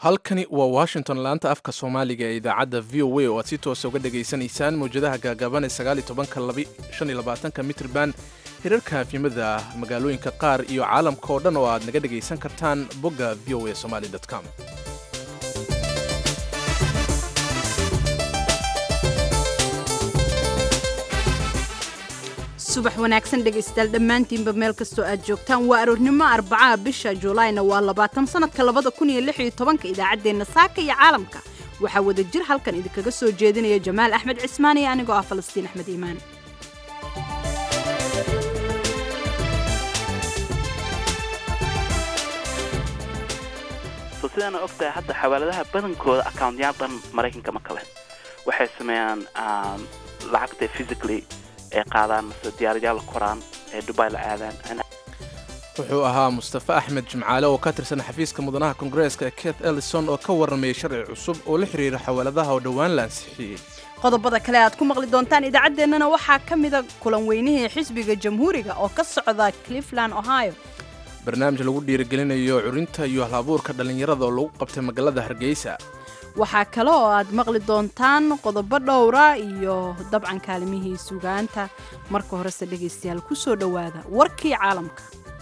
halkani waa washington laanta afka soomaaliga ee idaacadda v o a oo aad si toosa uga dhegaysanaysaan mawjadaha gaagaaban ee sagaaliy tobanka shan iyo labaatanka mitrban hirarka afyimada magaalooyinka qaar iyo caalamka oo dhan oo aad naga dhegaysan kartaan bogga v o a somaly com subax wanaagsan dhegaystayaal dhammaantiinba meel kastoo aad joogtaan waa aroornimo arbacaha bisha juulaayna waa labaatan sanadka labada kun iyo lix iyo tobanka idaacaddeenna saaka iyo caalamka waxaa wada jir halkan idinkaga soo jeedinaya jamaal axmed cismaan iyo anigoo ah falastiin axmed iimaan so sidaana og tahay hadda xawaaladaha badankooda accountyaal dhan maraykanka ma kale waxay sameeyaan lacagta physically ay qaadaan mase diyaaradayaal la koraan ee dubai la aadaan wuxuu ahaa mustafe axmed jimcaale oo ka tirsan xafiiska mudanaha kongareeska keith ellison oo ka warramayay sharci cusub oo la xiriira xawaaladaha oo dhowaan la ansixiyey qodobada kale aad ku maqli doontaan idaacaddeenana waxaa ka mida kulan weynihii xisbiga jamhuuriga oo ka socda cleveland ohio barnaamij lagu dhiirigelinayo curinta iyo halabuurka dhallinyarada oo lagu qabtay magaalada hargeysa waxaa kale oo aad maqli doontaan qodobo dhowra iyo dabcan kaalimihii sugaanta marka horese dhegaystayaal ku soo dhowaada warkii caalamka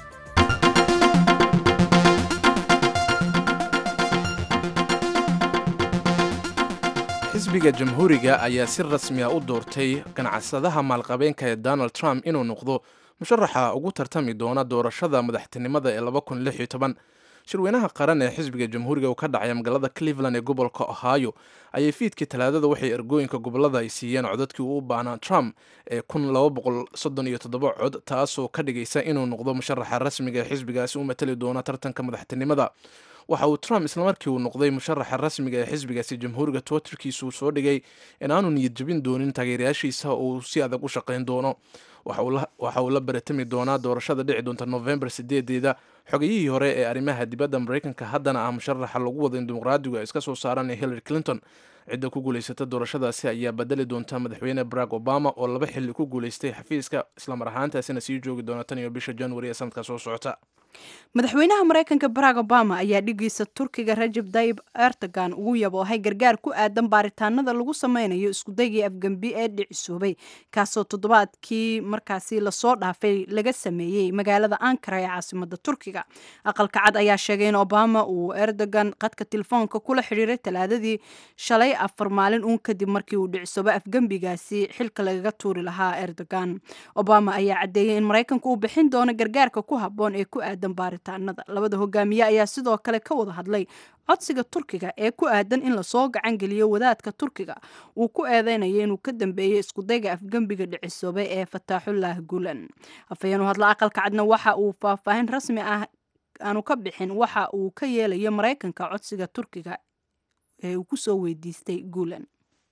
xisbiga jamhuuriga ayaa si rasmi a u doortay ganacsadaha maalqabeenka ee donald trump inuu noqdo musharaxa ugu tartami doona doorashada madaxtinimada ee shirweynaha qaran ee xisbiga jamhuuriga uu ka dhacaya magaalada cleveland ee gobolka ohio ayay fiidkii talaadada waxay ergooyinka gobolada ay siiyeen codadkii uu u baahnaa trump ee cod taasoo ka dhigaysa inuu noqdo musharaxa rasmiga ee xisbigaasi u matali doona tartanka madaxtinimada waxa uu trump islamarkii uu noqday musharaxa rasmiga ee xisbigaasi jamhuuriga twitterkiisu soo dhigay inaanu niyad jabin doonin taageerayaashiisa uu si adag u shaqayn doono waxa uu la baratami doonaa doorashada dhici doonta novembar sideedeeda xogayihii hore ee arrimaha dibadda maraykanka haddana ah musharaxa lagu wada in dimuqraadigu ay iska soo saaraan ee hillary clinton cidda ku guulaysata doorashadaasi ayaa badali doonta madaxweyne barack obama oo laba xilli ku guulaystay xafiiska islamar ahaantaasina sii joogi doona tan iyo bisha januari ee sanadka soo socota madaxweynaha maraykanka barack obama ayaa dhigiisa turkiga rajab dayib erdogan ugu yaboohay gargaar ku aadan baaritaanada lagu sameynayo iskudaygii afgembi ee dhicisoobay kaasoo toddobaadkii markaasi lasoo dhaafay laga sameeyey magaalada ankara ee caasimada turkiga aqalka cad ayaa sheegay in obama uu erdogan qadka telefoonka kula xidhiiray talaadadii shalay afar maalin uun kadib markii uu dhicisoobo afgembigaasi xilka lagaga tuuri lahaa erdogan obama ayaa caddeeyey in maraykanka uu bixin doono gargaarka ku haboon ee ku aadan baaritaanada labada hogaamiye ayaa sidoo kale ka wada hadlay codsiga turkiga ee ku aadan in lasoo gacan geliyo wadaadka turkiga uu ku eedeynayo inuu ka dambeeyey iskudayga afgembiga dhicisoobay ee fataaxullah gulan afhayeenu hadla aqalka cadna waxa uu faahfaahin rasmi ah aanu ka bixin waxa uu ka yeelayo maraykanka codsiga turkiga ee uu kusoo weydiistay guulan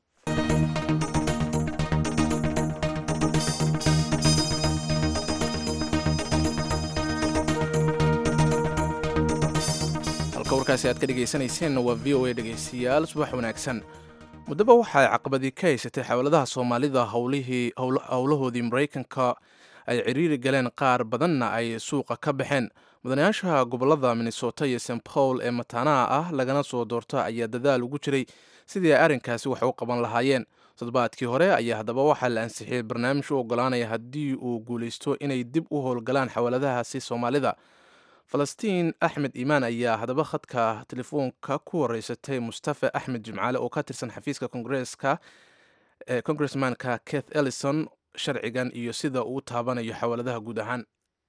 warkaasi aad ka dhegaysanayseena waa v o a dhegaystayaal subax wanaagsan muddaba waxaay caqabadii ka haysatay xawaladaha soomaalida howlahoodii maraykanka ay ciriiri galeen qaar badanna ay suuqa ka baxeen mudanayaasha gobolada minnesota iyo st paul ee mataanaha ah lagana soo doorto ayaa dadaal ugu jiray sidii ay arrinkaasi wax u qaban lahaayeen toddobaadkii hore ayaa haddaba waxaa la ansixiyey barnaamij u ogolaanaya haddii uu guulaysto inay dib u howlgalaan xawaladahaasi soomaalida falastiin axmed iimaan ayaa haddaba khadka telefoonka ku wareysatay mustafe axmed jimcaale oo ka tirsan xafiiska kongareeska ee congressmanka keith ellison sharcigan iyo sida uu taabanayo xawaaladaha guud ahaan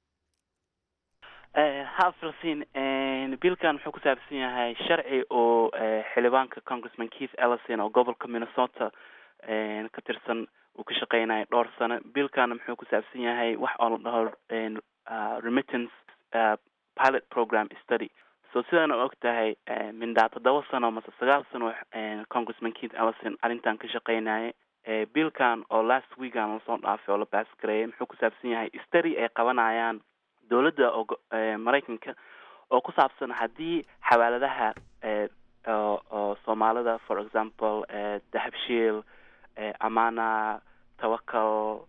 ha falastiin biilkan wuxuu ku saabsan yahay sharci oo xildhibaanka congressman keith ellison oo gobolka minnesota ka tirsan uu ka shaqeynaya dhowr sano biilkana muxuu ku saabsan yahay wax oo la dhaho remittance pilot program study so sidaan og tahay mindhaa toddoba sano mase sagaal sano congressman keith ellison arrintan ka shaqeynaya biilkan oo last weekan lasoo dhaafay oo la baas gareeyay muxuu ku saabsan yahay study ay qabanayaan dowladda oo maraykanka oo ku saabsan haddii xawaaladaha oo soomaalida for example dahabshiil amana tawakal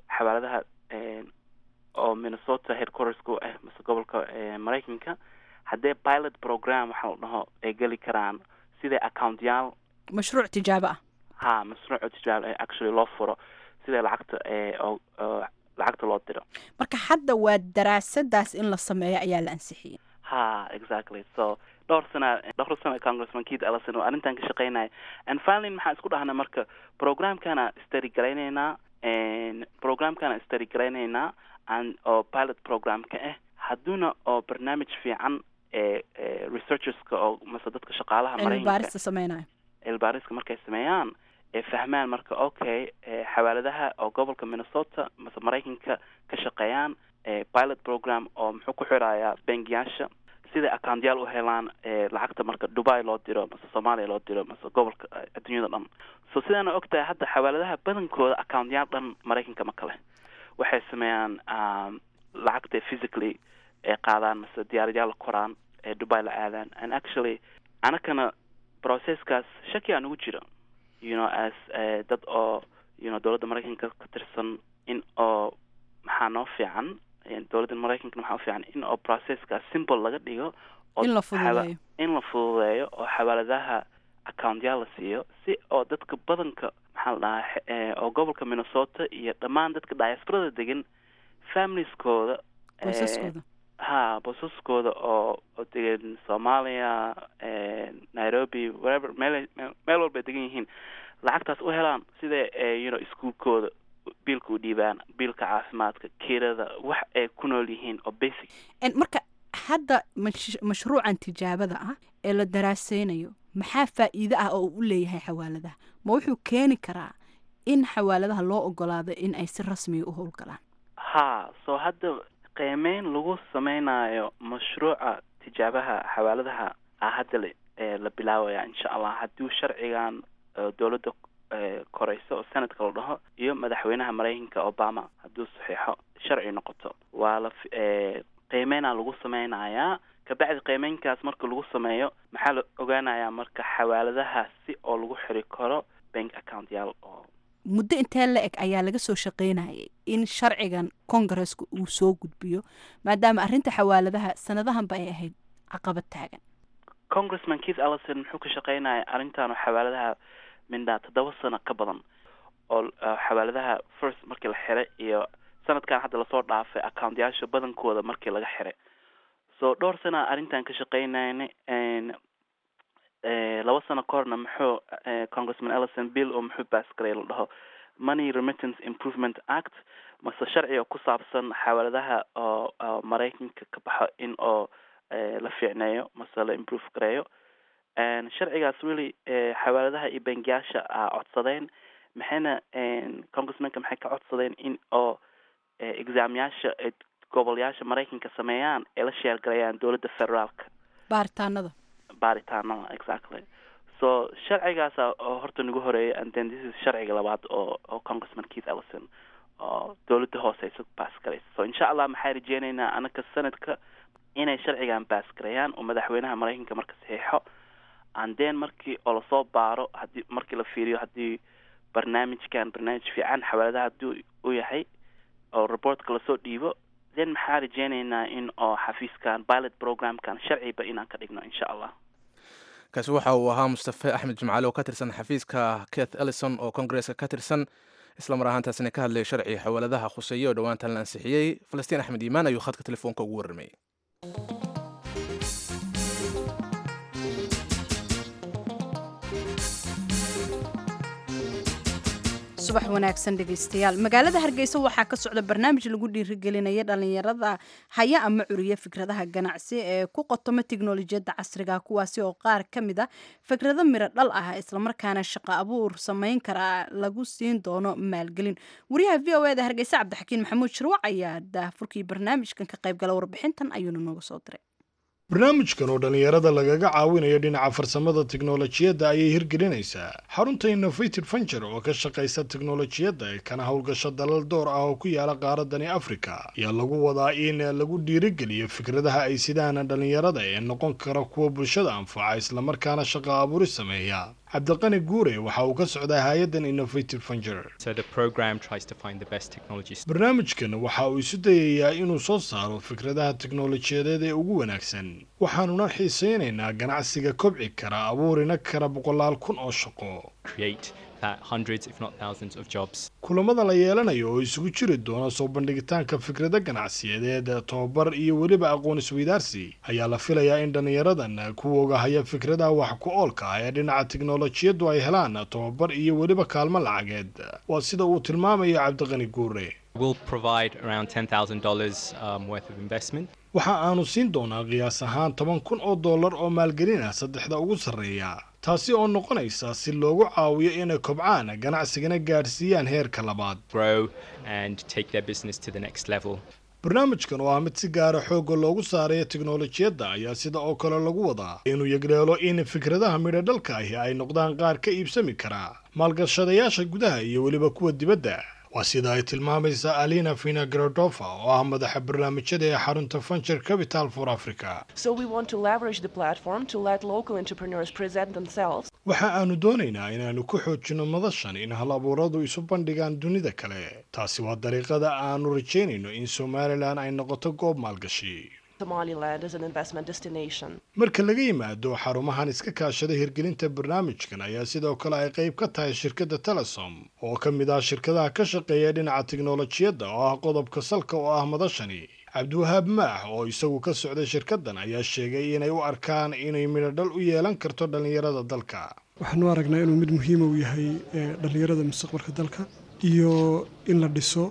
xawaaladaha oo minnesota headquartersku ah mase gobolka maraykanka haddee pilot program waxa la dhaho ay geli karaan sidai accountyaal mashruuc tijaabo ah ha mashruuca tijaabo ee actually loo furo sida lacagta ee oo oo lacagta loo diro marka hadda waa daraasadaas in la sameeyo ayaa la ansixiyey ha exactly so dhowr sana dhowr sana congressman keith ellison oo arrintan ka shaqeynaya and finally maxaan isku dhahnay marka programkana study garaynaynaa programkana study garaynaynaa and oo pilot programka ah hadduuna oo barnaamij fiican ee ee researcherska oo mase dadka shaqaalaha cilmi baarista sameynayo cilbaariska markay sameeyaan ee fahmaan marka okay xawaaladaha oo gobolka minnesota mase maraykanka ka shaqeeyaan pilot program oo muxuu ku xirayaa bangiyaasha siday accountyaal u helaan lacagta marka dubai loo diro mase soomaaliya loo diro mase gobolka adduunyada dhan so sidaana og tahay hadda xawaaladaha badankooda accountyaal dhan maraykanka ma kale waxay sameeyaan lacagta physically ay qaadaan mase diyaaradayaal la koraan ee dubai la aadaan and actually anakana processkaas shaki aan ugu jira you know as dad oo you know dowladda maraykanka ka tirsan in oo maxaa noo fiican dowladda maraykankana maxaa u fiican in oo processkaas simple laga dhigo oo in la fududeeyo in la fududeeyo oo xawaaladaha accountyaal la siiyo si oo dadka badanka maxaa la dhahaa oo gobolka minnesota iyo dhammaan dadka diasporada degan familieskooda qoysaskooda ha bosaskooda oo oo degan soomaaliya nairobi wherever meel meel walba ay degan yihiin lacagtaas u helaan sida you know iskuolkooda biilka u dhiibaan biilka caafimaadka kirada wax ay ku nool yihiin oo basic marka hadda mash mashruucan tijaabada ah ee la daraaseynayo maxaa faa'iide ah oo uu u leeyahay xawaaladaha ma wuxuu keeni karaa in xawaaladaha loo ogolaado in ay si rasmiya u howlgalaan ha so hadda qiimeyn lagu sameynayo mashruuca tijaabaha xawaaladaha a hadda la la bilaabaya insha allah hadduu sharcigan dowladda koreyso oo senadka la dhaho iyo madaxweynaha maraykanka obama hadduu saxiixo sharci noqoto waa la qiimeynaa lagu sameynayaa kabacdi qiimeynkaas marka lagu sameeyo maxaa la ogaanayaa marka xawaaladaha si oo lagu xiri karo bank account yaal oo muddo intee la eg ayaa laga soo shaqeynayay in sharcigan congaresska uu soo gudbiyo maadaama arrinta xawaaladaha sanadahanba ay ahayd caqabad taagan congressman keith ellison muxuu ka shaqeynaya arrintan oo xawaaladaha mindhaa toddoba sano ka badan oo xawaaladaha first markii la xiray iyo sanadkan hadda lasoo dhaafay accountyaasha badankooda markii laga xiray so dhowr sana arrintan ka shaqeynayna laba sano ka horna muxuu congressman ellison bill oo muxuu baasgaray la dhaho money remittance improvement act mase sharci oo ku saabsan xawaaladaha oo maraykanka ka baxo in oo la fiicneeyo mase la improve gareeyo sharcigaas weli xawaaladaha iyo bangiyaasha a codsadeen maxayna congressmanka maxay ka codsadeen in oo exaamyaasha gobolyaasha maraykanka sameeyaan ee la sheergalayaan dowladda federaalka baaritaanada baaritaanada exactly so sharcigaasa oo horta nagu horeeyay and then this is sharciga labaad oo oo congressman keith ellison oo dowladda hooseysa baas garaysa so insha allah maxaa rajeyneynaa anaka sanadka inay sharcigan baas gareeyaan oo madaxweynaha maraykanka marka saxiixo and then markii oo lasoo baaro hadii markii la fiiriyo haddii barnaamijkan barnaamij fiican xawaaladaha hadduu u yahay oo reportka lasoo dhiibo then maxaa rajeyneynaa in oo xafiiskan pilot programkan sharciba inaan ka dhigno insha allah kaasi waxa uu ahaa mustafe axmed jimcaale oo ka tirsan xafiiska keth ellison oo kongareska ka tirsan isla mar ahaantaasina ka hadlayay sharci xawaaladaha khuseeye oo dhowaantan la ansixiyey falastiin axmed iimaan ayuu khadka telefoonka ugu warramayay subax wanaagsan dhegaystayaal magaalada hargeysa waxaa ka socda barnaamij lagu dhiirigelinaya dhalinyarada haya ama curiya fikradaha ganacsi ee ku qotoma tiknolojiyadda casriga kuwaasi oo qaar ka mid a fikrado miro dhal ah islamarkaana shaqo abuur samayn kara lagu siin doono maalgelin wariyaha v o eda hargeysa cabdixakiin maxamuud shirwac ayaa daafurkii barnaamijkan ka qaybgala warbixintan ayuuna nooga soo diray barnaamijkan oo dhallinyarada lagaga caawinayo dhinaca farsamada tiknolojiyadda ayay hirgelinaysaa xarunta innovated venture oo ka shaqaysa tiknolojiyadda ee kana howlgasho dalal door ah oo ku yaala qaaradani africa ayaa lagu wadaa in lagu dhiirigeliyo fikradaha ay sidaan dhallinyarada ee noqon kara kuwa bulshada anfaca islamarkaana shaqo abuuri sameeya cabdiqani guure waxa uu ka socdaa hay-addan innovative venture barnaamijkan waxa uu isu dayayaa inuu soo saaro fikradaha tiknolojiyadeed ee ugu wanaagsan waxaanuna xiisaynaynaa ganacsiga kobci kara abuurina kara boqolaal kun oo shaqo kulamada la yeelanayo oo isugu jiri doona soo bandhigitaanka fikrado ganacsiyadeed tobabar iyo weliba aqoon isweydaarsi ayaa la filayaa in dhallinyaradan kuwooga haya fikradaha wax ku oolka ah ee dhinaca tiknolojiyaddu ay helaan tobabar iyo weliba kaalmo lacageed waa sida uu tilmaamayo cabdiqani guure waxa aanu siin doonaa qiyaas ahaan toban kun oo dollar oo maalgelin ah saddexda ugu sarreeya taasi oo noqonaysa si loogu caawiyo inay kobcaan ganacsigana gaadhsiiyaan heerka labaad barnaamijkan oo ah mid si gaara xoogga loogu saarayo tiknolojiyadda ayaa sida oo kale lagu wadaa inuu yegdheelo in fikradaha midho dhalka ahi ay noqdaan qaar ka iibsami karaa maalgashadayaasha gudaha iyo weliba kuwa dibadda waa sida ay tilmaamaysa alina vinagradova oo ah madaxa barnaamijyada ee xarunta venture capital for africa waxa aanu doonaynaa inaannu ku xoojinno madashan in hal abuuradu isu bandhigaan dunida kale taasi waa dariiqada aanu rajaynayno in somalilan ay noqoto goob maalgashi marka laga yimaado xarumahan iska kaashada hirgelinta barnaamijkan ayaa sidoo kale ay qayb ka tahay shirkadda telesom oo ka mid ah shirkadaha ka shaqeeya dhinaca tiknolojiyadda oo ah qodobka salka oo ah madashani cabdiwahaab maax oo isagu ka socday shirkaddan ayaa sheegay inay u arkaan inay midhodhal u yeelan karto dhallinyarada dalka waxaanu aragnaa inuu mid muhiima u yahay dhallinyarada mustaqbalka dalka iyo in la dhiso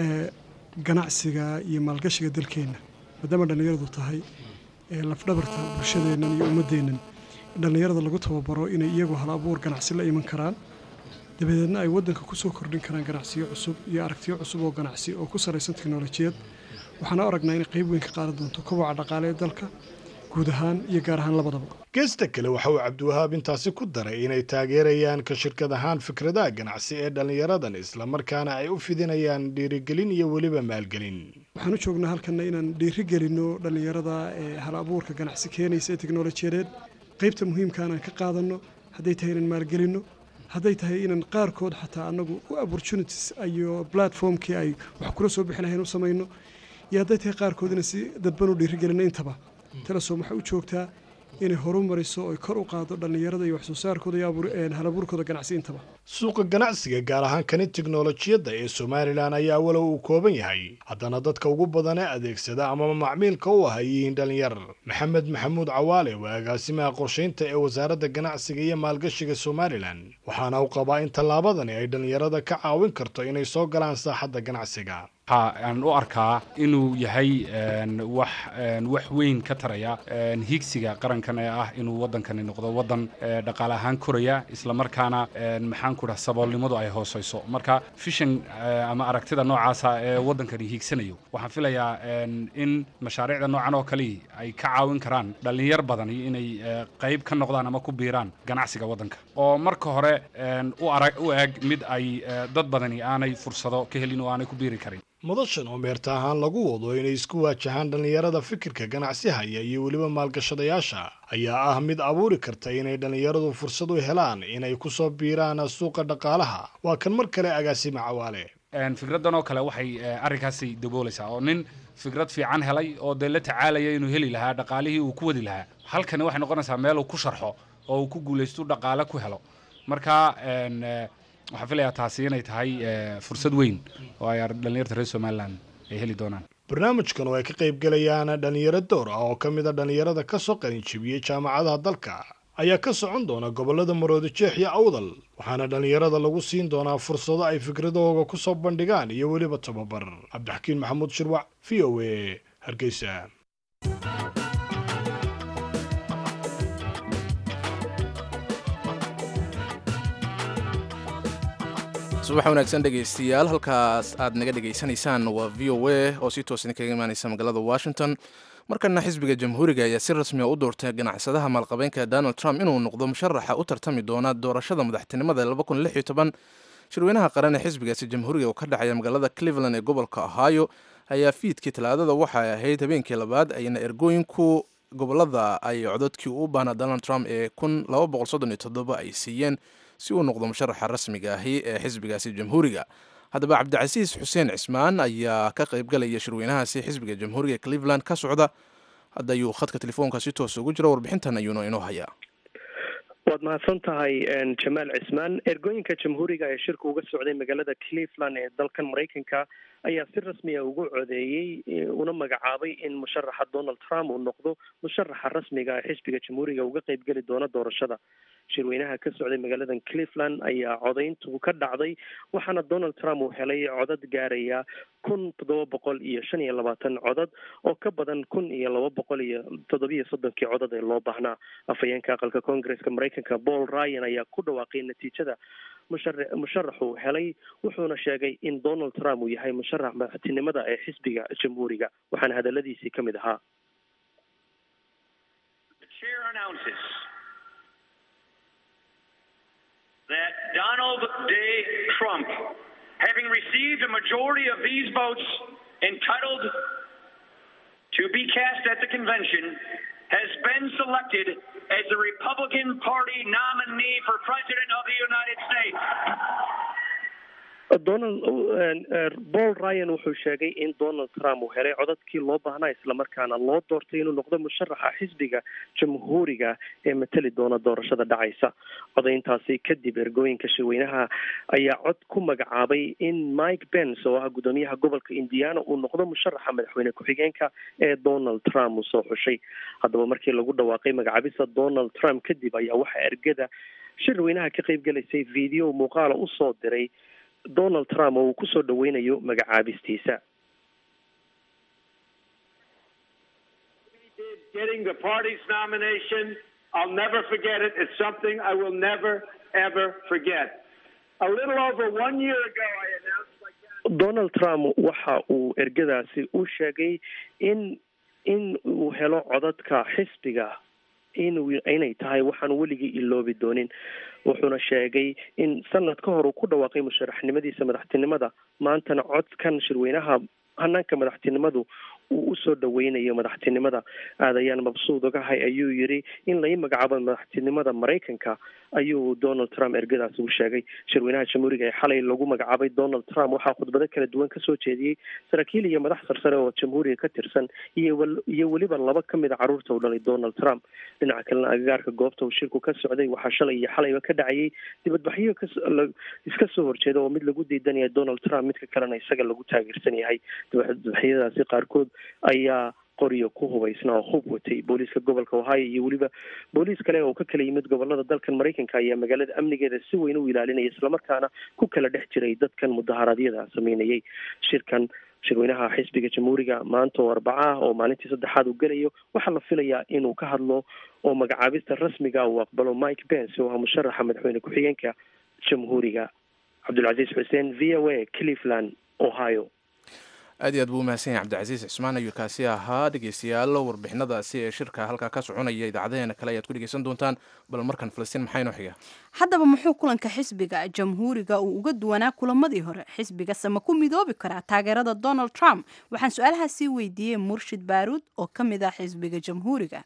ganacsiga iyo maalgashiga dalkeenna maadaama dhallinyaradu tahay lafdhabarta bulshadeennan iyo ummaddeennan dhallinyarada lagu tababaro inay iyagu hal abuur ganacsi la iman karaan dabadeedna ay waddanka ku soo kordhin karaan ganacsiyo cusub iyo aragtiyo cusub oo ganacsi oo ku sarraysan teknolojiyad waxaana aragnaa inay qayb weyn ka qaadan doonto koboca dhaqaale ee dalka guud ahaan iyo gaar ahaan labadaba geesta kale waxa uu cabdiwahaab intaasi ku daray inay taageerayaan ka shirkad ahaan fikradaha ganacsi ee dhallinyaradan islamarkaana ay u fidinayaan dhiirigelin iyo weliba maalgelin waxaan u joognaa halkanna inaan dhiiri gelinno dhallinyarada ee hal abuurka ganacsi keenaysa ee teknolojiyadeed qaybta muhiimkaan aan ka qaadanno hadday tahay inaan maalgelinno hadday tahay inaan qaarkood xataa annagu u opportunities iyo platformkii ay wax kula soo bixi lahayn u samayno iyo hadday tahay qaarkood inaan si dadban u dhiirigelinno intaba telesom waxay u joogtaa inay horu mariso oy kor u qaado dhallinyarada iyo waxsoo saarkooda iyo halabuurkooda ganacsi intaba suuqa ganacsiga gaar ahaan kani teknolojiyadda ee somalilan ayaa walow uu kooban yahay haddana dadka ugu badan ee adeegsada amaba macmiilka u ah ay yihiin dhallinyar maxamed maxamuud cawaale waa agaasimaha qorshaynta ee wasaaradda ganacsiga iyo maalgashiga somalilan waxaana uu qabaa in tallaabadani ay dhallinyarada ka caawin karto inay soo galaan saaxadda ganacsiga aan u arkaa inuu yahay wax wax weyn ka taraya hiigsiga qarankan ee ah inuu waddankani noqdo waddan dhaqaale ahaan koraya islamarkaana maxaan ku dhaha saboolnimadu ay hooseyso marka fishan ama aragtida noocaasa ee waddankani hiigsanayo waxaan filayaa in mashaariicda noocan oo kale ay ka caawin karaan dhallinyar badani inay qayb ka noqdaan ama ku biiraan ganacsiga waddanka oo marka hore u arag u eg mid ay dad badani aanay fursado ka helin oo aanay ku biiri karin madashan oo meerta ahaan lagu wado inay isku waajahaan dhallinyarada fikirka ganacsi haya iyo weliba maalgashadayaasha ayaa ah mid abuuri karta inay dhallinyaradu fursad u helaan inay ku soo biiraan suuqa dhaqaalaha waa kan mar kale agaasima cawaale fikraddan oo kale waxay arrinkaasi daboolaysaa oo nin fikrad fiican helay oo dee la tacaalaya inuu heli lahaa dhaqaalihii uu ku wadi lahaa halkani waxay noqonaysaa meel uu ku sharxo oo uu ku guulaysto dhaqaale ku helo marka waxaan filayaa taasi inay tahay fursad weyn oo ay dhallinyarta reer somalilan ay heli doonaan barnaamijkan oo ay ka qayb galayaan dhallinyaro door ah oo ka mid a dhallinyarada ka soo qalinjibiyey jaamacadaha dalka ayaa ka socon doona gobollada maroodijeex iyo awdal waxaana dhallinyarada lagu siin doonaa fursado ay fikradahooga ku soo bandhigaan iyo weliba tababar cabdixakiin maxamuud shirwac v o a hargeysa subax wanaagsan dhegaystayaal halkaas aad naga dhegaysanaysaan waa v o a oo si toosan kaga imaaneysa magaalada washington markana xisbiga jamhuuriga ayaa si rasmiya u doortay ganacsadaha maalqabeenka donald trump inuu noqdo musharaxa u tartami doona doorashada madaxtinimada shirweynaha qaran ee xisbigaasi jamhuuriga oo ka dhacaya magaalada cleveland ee gobolka ohio ayaa fiidkii talaadada waxay ahayd habeenkii labaad ayna ergooyinku gobolada ay cododkii u baana donald trump ee ay siiyeen si uu noqdo musharaxa rasmiga ahi ee xisbigaasi jamhuuriga haddaba cabdicasiis xuseen cismaan ayaa ka qaybgalaya shirweynahaasi xisbiga jamhuuriga cleveland ka socda hadda ayuu khadka telefoonka si toos ugu jira warbixintan ayuuna inoo hayaa waad mahadsan tahay jamaal cismaan ergooyinka jamhuuriga ee shirka uga socday magaalada cleveland ee dalkan maraykanka ayaa si rasmiya ugu codeeyey una magacaabay in musharaxa donald trump uu noqdo musharaxa rasmiga ee xisbiga jamhuuriga uga qeybgeli doona doorashada shirweynaha ka socday magaalada cleveland ayaa codayntu ka dhacday waxaana donald trump uu helay codad gaaraya kun toddoba boqol iyo shan iyo labaatan codad oo ka badan kun iyo laba boqol iyo toddobiyo soddonkii codad ee loo baahnaa afhayeenka aqalka koongareska maraykanka paul ryan ayaa ku dhawaaqay natiijada mushar musharaxu helay wuxuuna sheegay in donald trump uu yahay musharax madaxtinimada ee xisbiga jamhuuriga waxaana hadaladiisii ka mid ahaa that Donald J. Trump, having received a majority of these votes entitled to be cast at the convention, has been selected as the Republican Party nominee for President of the United States. donald paul ryan wuxuu sheegay in donald trump uu helay codadkii loo baahnaa islamarkaana loo doortay inuu noqdo musharaxa xisbiga jamhuuriga ee mateli doona doorashada dhacaysa codayntaasi kadib ergooyinka shirweynaha ayaa cod ku magacaabay in mike pence oo ah guddoomiyaha gobolka indiana uu noqdo musharaxa madaxweyne ku-xigeenka ee donald trump uu soo xushay haddaba markii lagu dhawaaqay magacaabista donald trump kadib ayaa waxaa ergada shirweynaha ka qeyb gelaysay video muuqaala usoo diray donald trump oo uu kusoo dhaweynayo magacaabistiisa getting the party's nomination i'll never forget it it's something i will never ever forget a little over one year ago i announced like that donald trump waxa uu ergadaasi u sheegay in in uu helo codadka xisbiga in inay tahay waxaan weligii iloobi doonin wuxuuna sheegay in sanad ka hor uu ku dhawaaqay musharaxnimadiisa madaxtinimada maantana codkan shirweynaha hanaanka madaxtinimadu uu usoo dhaweynayo madaxtinimada aad ayaan mabsuud ogahay ayuu yidhi in lai magacaabo madaxtinimada maraykanka ayuu donald trump ergadaasi u sheegay shirweynaha jamhuuriga ee xalay lagu magacaabay donald trump waxaa khudbado kala duwan kasoo jeediyey saraakiil iyo madax sarsare oo jamhuuriga ka tirsan iyo iyo weliba laba ka mid a carruurta u dhalay donald trump dhinaca kalena agagaarka goobta uu shirku ka socday waxaa shalay iyo xalayba ka dhacayay dibadbaxyo iska soo horjeeda oo mid lagu diidanaya donald trump midka kalena isaga lagu taageersan yahay dibadbaxyadaasi qaarkood ayaa qoryo ku hubaysna oo hub watay booliiska gobolka ohio iyo weliba booliis kale oo ka kala yimid gobolada dalkan maraykanka ayaa magaalada amnigeeda si weyn u ilaalinaya islamarkaana ku kala dhex jiray dadkan mudaharaadyada sameynayay shirkan shirweynaha xisbiga jamhuuriga maanta oo arbaca ah oo maalintii saddexaad uu gelayo waxaa la filayaa inuu ka hadlo oo magacaabista rasmiga uu aqbalo mike pence oo ah musharaxa madaxweyne ku-xigeenka jamhuuriga cabdulcasiis xuseen v o a cleveland ohio aad iyo aad buu umahadsan yahay cabdicasiis cismaan ayuu kaasi ahaa dhegeystayaal warbixinadaasi ee shirka halkaa ka soconaya idaacadeheena kale ayaad ku dhegeysan doontaan bal markan falastiin maxaa inoo xiga haddaba muxuu kulanka xisbiga jamhuuriga uu uga duwanaa kulamadii hore xisbigase ma ku midoobi karaa taageerada donald trump waxaan su-aalaha sii weydiiyey murshid baaruud oo ka mid ah xisbiga jamhuuriga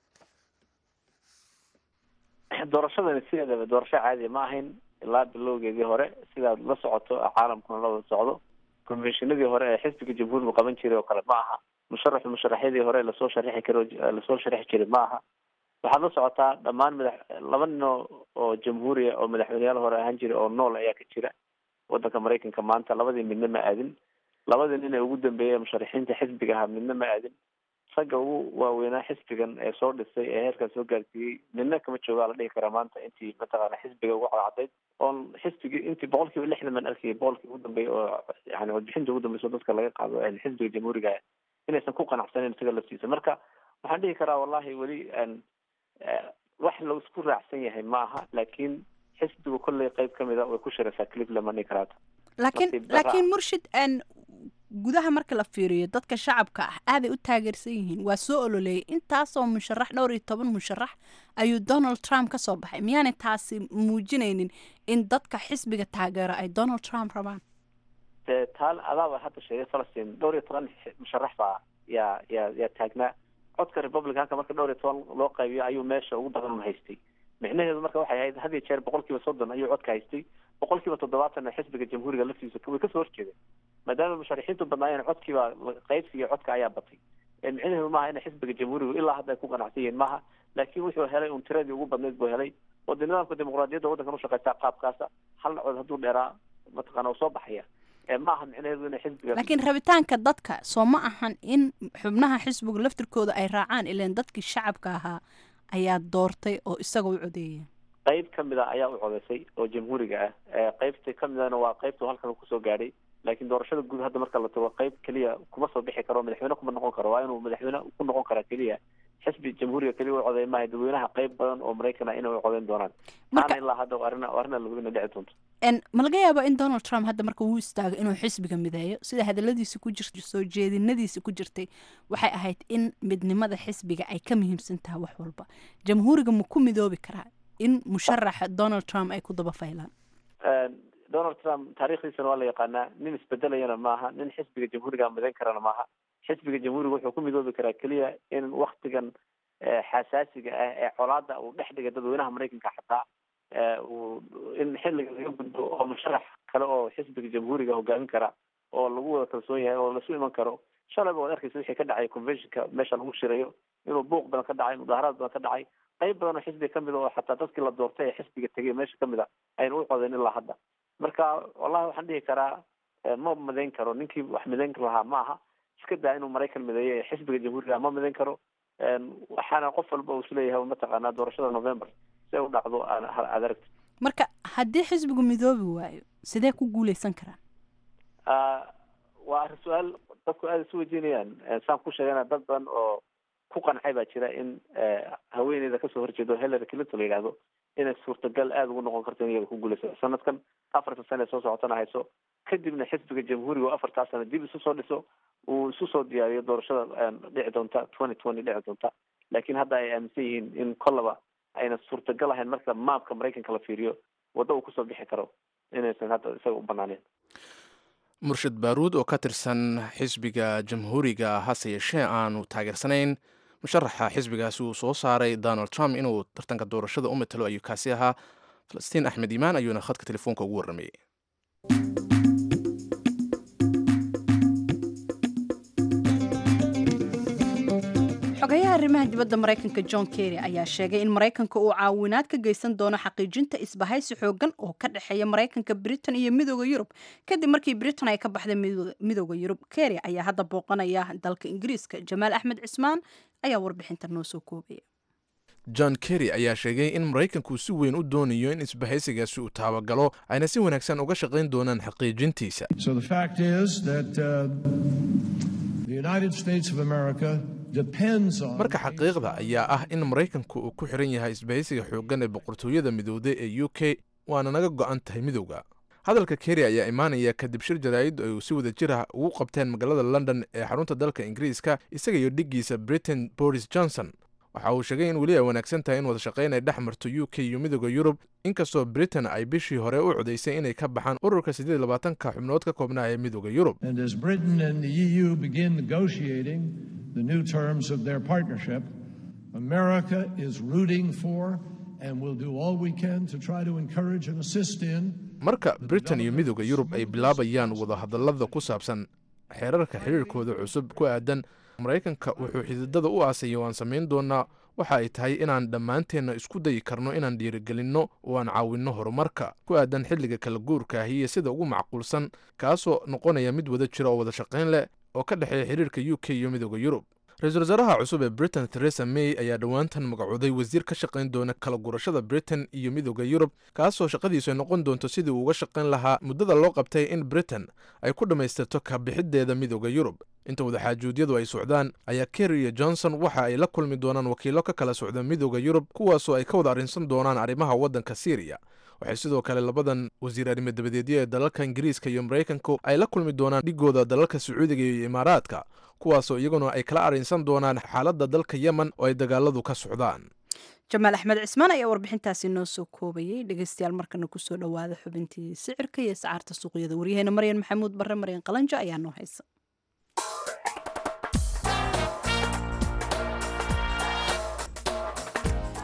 doorashadani sideedaba doorasho caadiya ma ahayn ilaa bilowgeedii hore sidaad la socoto caalamkuna la wada socdo conventionadii hore ee xisbiga jamhuurigu qaban jiray oo kale ma aha musharaxu musharaxyadii hore lasoo sharixi karo lasoo sharixi jiray ma aha waxaad la socotaa dhammaan madax laba nin oo oo jamhuuriya oo madaxweyneyaal hore ahaan jiray oo nool ayaa ka jira wadanka maraykanka maanta labadii midna ma aadin labadii nin ee ugu dambeeyay musharaxiinta xisbiga ahaa midna ma aadin ragga ugu waaweynaa xisbigan ee soo dhisay ee heerkan soo gaarsiiyey midna kama joogaa la dhihi karaa maanta intii mataqaana xisbiga ugu cadcadayd oon xisbigii intii boqol kiiba lixdan baan arkayay boqolkii ugu dambeeyay oo yani warbixinta ugu dambeysa dadka laga qaado xisbiga jamhuuriga inaysan ku qanacsaneyn isaga laftiisa marka waxaan dhihi karaa wallahi weli wax la isku raacsan yahay ma aha laakiin xisbigu kolley qeyb kamid a way ku shiraysaa cleveland ma dhihi karaata laakiin laakiin murshid gudaha marka la fiiriyo dadka shacabka ah aaday u taageersan yihiin waa soo ololeeyay intaasoo musharax dhowr iyo toban musharax ayuu donald trump ka soo baxay miyaanay taasi muujinaynin in dadka xisbiga taageero ay donald trump rabaan de taal adaaba hadda sheegay falastiin dhowr iyo toban musharax baa yaa yaa yaa taagnaa codka republicanka marka dhowr iyo toban loo qaybiyo ayuu meesha ugu badan haystay micnaheedu marka waxay ahayd had iyo jeer boqol kiiba soddon ayuu codka haystay boqol kiiba toddobaatan xisbiga jamhuuriga laftiisa way kasoo horjeedeen maadaama musharaxiintu badnaayeen codkiiba qaybsiga codka ayaa batay micnaheedu maaha in xisbiga jamhuuriga ilaa hadda ay ku qanacsan yihiin maaha laakiin wuxuu helay un tiradii ugu badnayd buu helay oo de nidaamka dimuqraadiyadda waddankan ushaqeysaa qaabkaasa hal nacood hadduu dheeraa mataqaana uu soo baxaya maaha micnaheedu inay xisbiga laakiin rabitaanka dadka soo ma ahan in xubnaha xisbiga laftirkooda ay raacaan ilaan dadkii shacabka ahaa ayaa doortay oo isaga u codeeyay qayb ka mid a ayaa u codeysay oo jamhuuriga ah qaybta ka midana waa qaybtu halkan kusoo gaadhay laakiin doorashada guud hadda marka la tago qayb keliya kuma soo bixi karo madaxweyne kuma noqon karo waa inuu madaxweyne ku noqon karaa keliya xisbi jamhuuriga keliya u codeey maaha dadweynaha qayb badan oo maraykan ah inay u codeyn doonaan maana ilaa hadda arrin arrin la hubina dhici doonto ma laga yaaba in donald trump hadda marka uu istaago inuu xisbiga mideeyo sida hadaladiisa ku jirta soo jeedinadiisa ku jirtay waxay ahayd in midnimada xisbiga ay ka muhiimsan tahay wax walba jamhuuriga ma ku midoobi karaa in musharaxa donald trump ay ku daba faylaan donald trump taariikhdiisana waa la yaqaanaa nin isbedelayana maaha nin xisbiga jamhuuriga midayn karana maaha xisbiga jamhuuriga wuxuu ku midoobi karaa keliya in waktigan xasaasiga ah ee colaada uu dhex dhigay dadweynaha maraykanka xataa uu in xilliga laga gudbo oo musharax kale oo xisbiga jamhuuriga hogaamin kara oo lagu wada kalsoon yahay oo lasu iman karo shalayba waad arkeysa wixii ka dhacay conventionka meesha lagu shirayo inuu buuq badan ka dhacay mudaaharaad badan ka dhacay qayb badan oo xisbiga kamid a oo xataa dadkii la doortay ee xisbiga tegay meesha kamid a ayna u codeyn ilaa hadda marka wallahi waxaan dhihi karaa ma midayn karo ninkii wax midayn lahaa ma aha iska daa inuu maraykan mideeyo ee xisbiga jamhuuriga ma midayn karo waxaana qof walba uu isleeyahay mataqaanaa doorashada november si ay u dhacdo aad aragto marka haddii xisbigu midoobi waayo sidee ku guuleysan karaan waa arrin su-aal dadku aada isu weydiinayaan saan ku sheegana dad badan oo ku qancay baa jira in haweeneyda kasoo horjeedo hillary clinton la yidhahdo inay suurtagal aada ugu noqon karto in iyaga ku guuleysa sanadkan afarta sane soo socotana hayso kadibna xisbiga jamhuuriga oo afartaa sano dib isu soo dhiso uu isu soo diyaariyo doorashada dhici doonta twenty twenty dhici doonta laakiin hadda ay aaminsan yihiin in kollaba ayna suurtagal ahayn marka maapka maraykanka la fiiriyo waddo uu kusoo bixi karo inaysan hadda isaga u banaaneen murshid baaruud oo ka tirsan xisbiga jamhuuriga hase yeeshee aanu taageersanayn musharaxa xisbigaasi uu soo saaray donald trump inuu tartanka doorashada u matalo ayuu kaasi ahaa falastiin axmed iimaan ayuuna khadka telefoonka ugu warramayey xogayaha arrimaha dibadda maraykanka john kerry ayaa sheegay in maraykanka uu caawinaad ka geysan doono xaqiijinta isbahaysi xoogan oo ka dhexeeya maraykanka britain iyo midooda yurub kadib markii britain ay ka baxday midooda yurub kerry ayaa hadda booqanaya dalka ingiriiska jamaal axmed cismaan ayaa warbixinta noo soo koobaya john kerry ayaa sheegay in maraykanku si weyn u doonayo in isbahaysigaasi uu taabagalo ayna si wanaagsan uga shaqayn doonaan xaqiijintiisa marka xaqiiqda ayaa ah in maraykanku uu ku xiran yahay isbahaysiga xooggan ee boqortooyada midowday ee u k waana naga go-an tahay midowda hadalka kerry ayaa imaanaya kadib shir jaraa'id ay si wada jir ah ugu qabteen magaalada london ee xarunta dalka ingiriiska isaga iyo dhiggiisa britain boris johnson waxa uu sheegay in weli ay wanaagsan tahay in wada shaqayn ay dhex marto u k iyo midooda yurub inkastoo britain ay bishii hore u codaysay inay ka baxaan ururka siddeed labaatanka xubnood ka koobnaa ee midooda yurub marka britain iyo midooda yurub ay bilaabayaan wadahadallada ku saabsan xeerarka xiriirkooda cusub ku aadan maraykanka wuxuu xididada u aasaya waan samayn doonaa waxa ay tahay inaan dhammaanteenna isku dayi karno inaan dhiirigelinno oo aan caawinno horumarka ku aadan xilliga kala guurka ahi iyo sida ugu macquulsan kaasoo noqonaya mid wada jira oo wada shaqayn leh oo ka dhexeeya xiriirka u k iyo midooda yurub ra-iisul wasaaraha cusub ee britain theresa may ayaa dhowaantan magacooday wasiir ka shaqayn doona kala gurashada britain iyo midooda yurub kaasoo shaqadiisu ay noqon doonto sidii uu uga shaqayn lahaa muddada loo qabtay in britain ay ku dhammaystirto kabixiddeeda midooda yurub inta wadaxaajuudyadu ay socdaan ayaa kerry iyo johnson waxa ay la kulmi doonaan wakiilo ka kala socda midooda yurub kuwaasoo ay ka wada arrinsan doonaan arrimaha waddanka syriya waxay sidoo kale labadan wasiir arrimo dabadeedyo ee dalalka ingiriiska iyo maraykanku ay la kulmi doonaan dhigooda dalalka sacuudiga iyo imaaraadka kuwaasoo iyaguna ay kala arrinsan doonaan xaaladda dalka yemen oo ay dagaaladu ka socdaan jamaal axmed cismaan ayaa warbixintaasi noo soo koobayay dhegeystayaal markana kusoo dhowaada xubintii sicirka iyo sacaarta suuqyada waryaheena maryan maxamuud barre maryan qalanjo ayaa noo haysa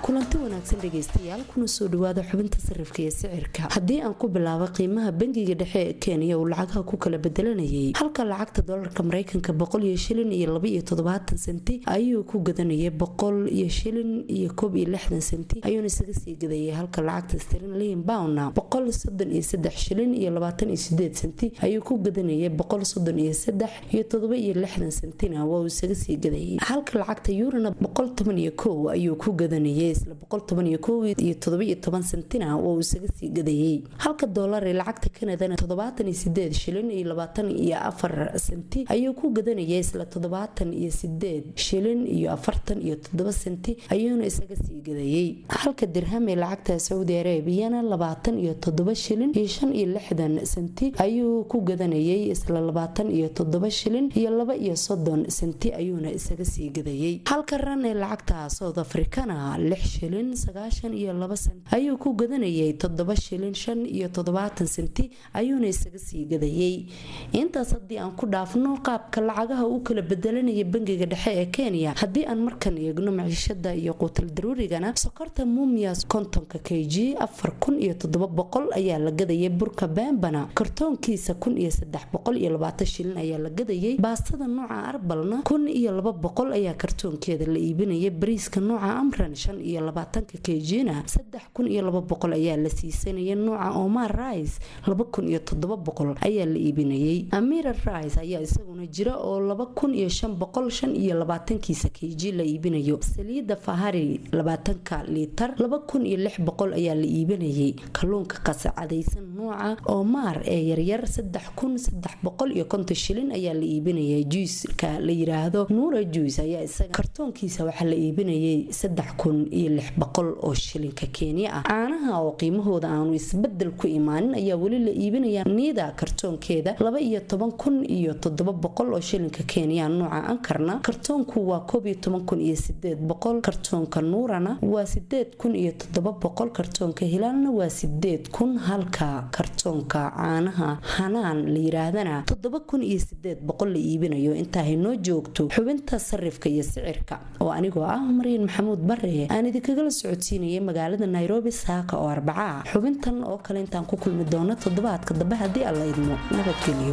kulanti wanaagsan dhegaystayaal kuna soo dhawaada xubinta sarifka iyo sicirka haddii aan ku bilaabo qiimaha bangiga dhexe ee kenya uu lacagaha ku kala bedelanayay halka lacagta dolarka mareykanka boqol iyo shilin iyo laba iyo toddobaatan senti ayuu ku gadanayay boqol iyo shilin iyo koob iyo lixdan senti ayuuna isaga sii gadayay halka lacagta sterlin poundna boqol soddon iyo saddex shilin iyo labaatan iyo sideed senti ayuu ku gadanayay boqol soddon iyo saddex iyo toddoba iyo lixdan sentina waa uu isaga sii gadayay halka lacagta yurana boqol toban iyo kow ayuu ku gadanayay isla boqol toban iyo kow iyo toddoba iyo toban sentina waa uu isaga sii gadayay halka doolar ee lacagta kanadana toddobaatan iyo sideed shilin iyo labaatan iyo afar senti ayuu ku gadanayay isla toddobaatan iyo sideed shilin iyo afartan iyo toddoba senti ayuuna isaga sii gadayay halka dirham ee lacagta saudi arabiyana labaatan iyo toddoba shilin iyo shan iyo lixdan senti ayuu ku gadanayay isla labaatan iyo toddoba shilin iyo laba iyo soddon senti ayuuna isaga sii gadayay halka ran ee lacagta south africana lix shilin sagaashan iyo laba senti ayuu ku gadanayay toddoba shilin shan iyo toddobaatan senti ayuuna isaga sii gadayay intaas haddii aan ku dhaafno qaabka lacagaha u kala bedelanaya bangiga dhexe ee kenya haddii aan markan eegno maciishada iyo quutal daruurigana sokorta mumias kontonka k g afar kun iyo toddoba boqol ayaa la gadayay burka bambana kartoonkiisa kun iyo saddex boqol iyo labaatan shilin ayaa la gadayay baastada nooca arbalna kun iyo laba boqol ayaa kartoonkeeda la iibinaya bariiska nooca amran shan iyo labaatanka k g-na saddex kun iyo laba boqol ayaa la siisanaya nooca omar rice laba kun iyo toddoba boqol ayaa la iibinayay amira rice ayaa isaguna jira oo laba kun iyo shan boqol shan iyo labaatankiisa k g la iibinayo saliida fahari labaatanka liitar laba kun iyo lix boqol ayaa la iibinayay kalluunka qasacadaysan nooca omar ee yaryar saddex kun saddex boqol iyo konton shilin ayaa la iibinayay juiska la yiraahdo nuura juice ayaa isaga kartoonkiisa waxaa la iibinayay saddex kun iyo lix boqol oo shilinka kenya ah caanaha oo qiimahooda aanu isbedel ku imaanin ayaa weli la iibinaya niida kartoonkeeda laba iyo toban kun iyo toddoba boqol oo shilinka kenya nooca ankarna kartoonku waa koob iyo toban kun iyo sideed boqol kartoonka nuurana waa sideed kun iyo toddoba boqol kartoonka hilaalna waa sideed kun halka kartoonka caanaha hanaan la yiraahdana toddoba kun iyo sideed boqol la iibinayo intaa haynoo joogto xubinta sarifka iyo sicirka oo anigoo ah maryan maxamuud bare aan idinkagala socodsiinayay magaalada nairobi saaka oo arbaca ah xubintan oo kale intaan ku kulmi doono toddobaadka dambe haddii alla idmo nabadgelyo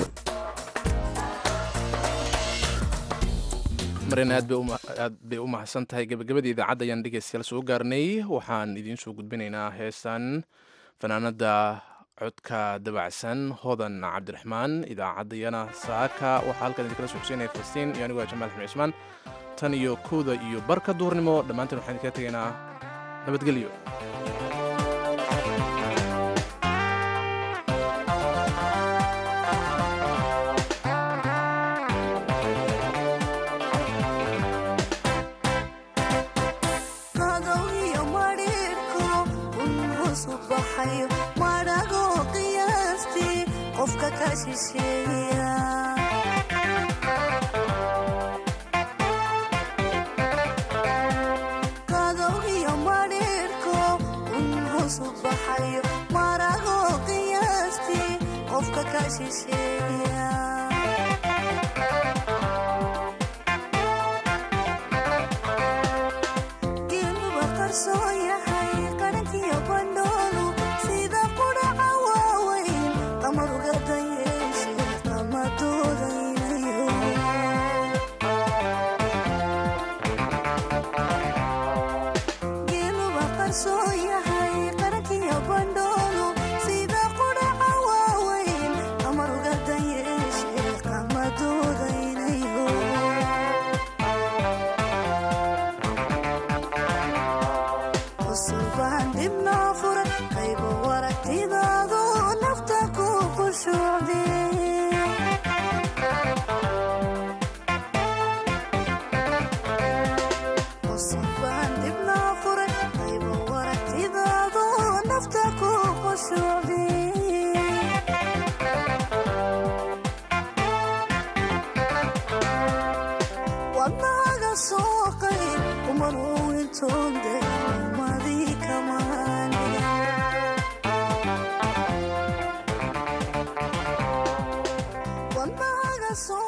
maryan aad bay u mahadsan tahay gebagabadii idaacadda ayaan dhegeystayaal soo gaarnay waxaan idiin soo gudbinaynaa heestan fanaanada codka dabacsan hodan cabdiraxmaan idaacaddayana saaka waxaa halkan idinkala soo xuseynaya falastiin iyo anigoo jamaal xamed cismaan tan iyo kowda iyo barka duurnimo dhammaanteen waxaan idinkaga tegaynaa nabadgelyo so